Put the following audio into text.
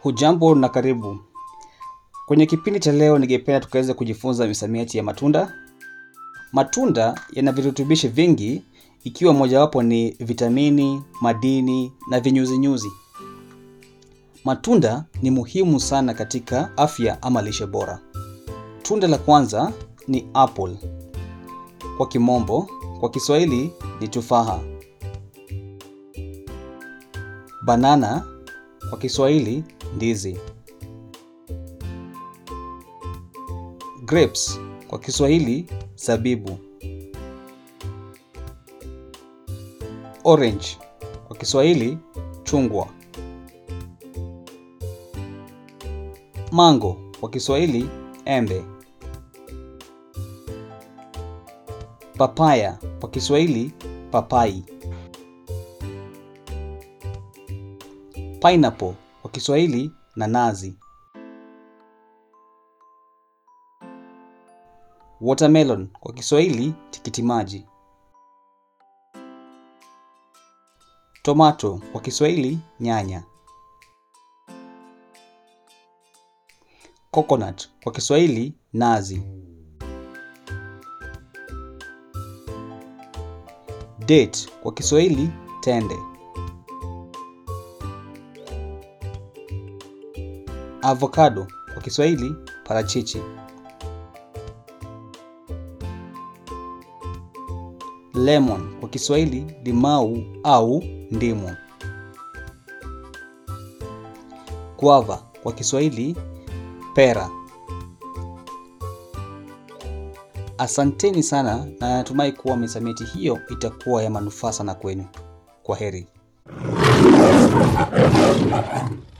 Hujambo na karibu. Kwenye kipindi cha leo ningependa tukaweze kujifunza misamiati ya matunda. Matunda yana virutubishi vingi ikiwa mojawapo ni vitamini, madini na vinyuzinyuzi. Matunda ni muhimu sana katika afya ama lishe bora. Tunda la kwanza ni apple. Kwa kimombo, kwa Kiswahili ni tufaha. Banana kwa Kiswahili ndizi. Grapes kwa Kiswahili zabibu. Orange kwa Kiswahili chungwa. Mango kwa Kiswahili embe. Papaya kwa Kiswahili papai. Pineapple kwa Kiswahili nanasi. Watermelon kwa Kiswahili tikiti maji. Tomato kwa Kiswahili nyanya. Coconut kwa Kiswahili nazi. Date kwa Kiswahili tende. Avocado kwa Kiswahili parachichi. Lemon kwa Kiswahili limau au ndimu. Guava kwa Kiswahili pera. Asanteni sana na natumai kuwa misamiati hiyo itakuwa ya manufaa sana kwenu. Kwa heri.